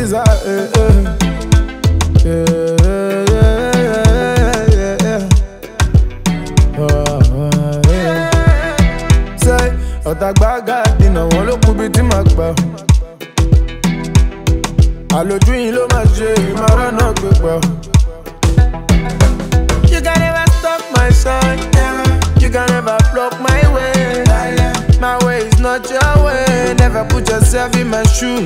Giza. eh, eh. Yeah, yeah, yeah, yeah, yeah. Oh, yeah. Say, ọ̀tàgbága dìnà wọn ló kú bí tí màá gbà. àlòjù yìí ló máa ṣe ìmọ̀ràn náà gbé pọ̀. You can never stop my shine. You can never block my way. My way is not your way. Never put yourself in my shoes.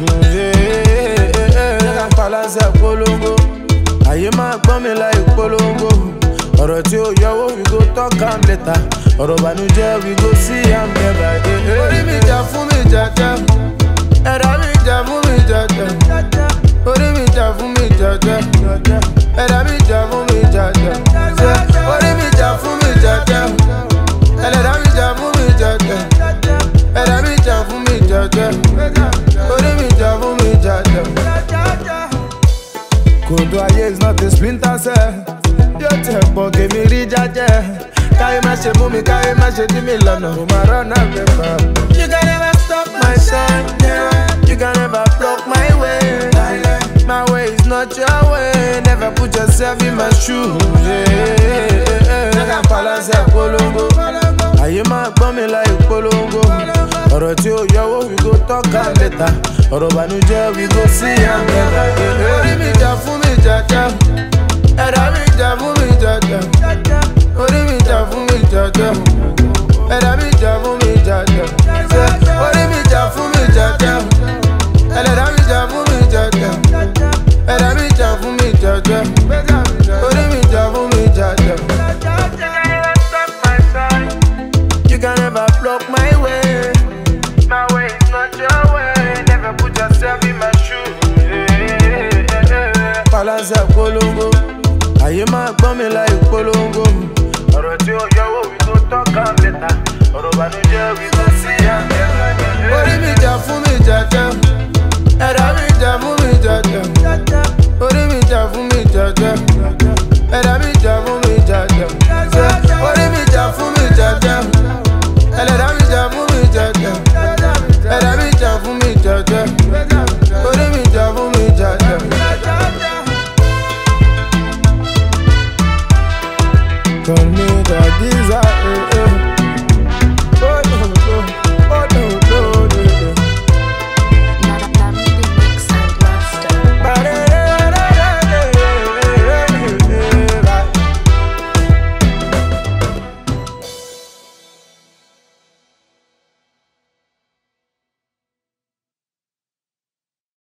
Never balance ẹ̀ polongo. Àyè máa gbọ́n mi láì polongo. Ọ̀rọ̀ tí ó yọwọ́ we go talk am later. Ọ̀rọ̀ ìbànújẹ́ we go see am never. Orí mi jà fún mi jàjà. Ẹ̀dá mi jà fún mi jàjà. Orí mi jà fún mi jàjà. Ẹ̀dá mi jà fún mi jàjà. Ṣé Orí mi jà fún mi jàjà. Ẹlẹ́dá mi jà fún mi jàjà. Ẹ̀dá mi jà fún mi jàjà. Orí mi jà fún mi jàjà. Kòtò ayé is not a splinter cell. Yóò tẹ̀ pọ̀ kèmí rí jájẹ́. Káyé má ṣe mú mi, káyé má ṣe dí mi lọ́nà. Mo máa rọ́nà pépà. You can never stop my shine. You can never block my way. My way is not your way. Never put yourself in my shoes. Never balance ẹ̀ polongo. Àyè máa gbọ́n mi láì polongo. Ọ̀rọ̀ tí ó yọwọ́ we go talk am later. Ọ̀rọ̀ ìbànújẹ́ we go see am later. Orí mi jà fún mi jàjà. Ẹ̀dá mi jà fún mi jàjà. Orí mi jà fún mi jàjà. Ẹ̀dá mi jà fún mi jàjà. Ṣé Orí mi jà fún mi jàjà. Ẹlẹ́dá mi jà fún mi jàjà. Ẹ̀dá mi jà fún mi jàjà. Orí mi jà fún mi jàjà. You can never block my way. My way is not your way. Never put yourself in my shoes. Balance ẹ̀ polongo. Àyè máa gbọ́n mi láì polongo. Ọ̀rọ̀ tí ó yọwọ́ we go talk am later. Ọ̀rọ̀ ìbànújẹ́ we go see am later. Orí mi jà fún mi jàjà. Ẹ̀dá mi jà fún mi jàjà. Orí mi jà fún mi jàjà. Ẹ̀dá mi jà fún mi jàjà. Ṣé Orí mi jà fún mi jàjà. Ẹlẹ́dá mi jà fún mi jàjà. Ẹ̀dá mi jà fún mi jàjà. Orí mi jà fún mi jàjà. Call me the Giza.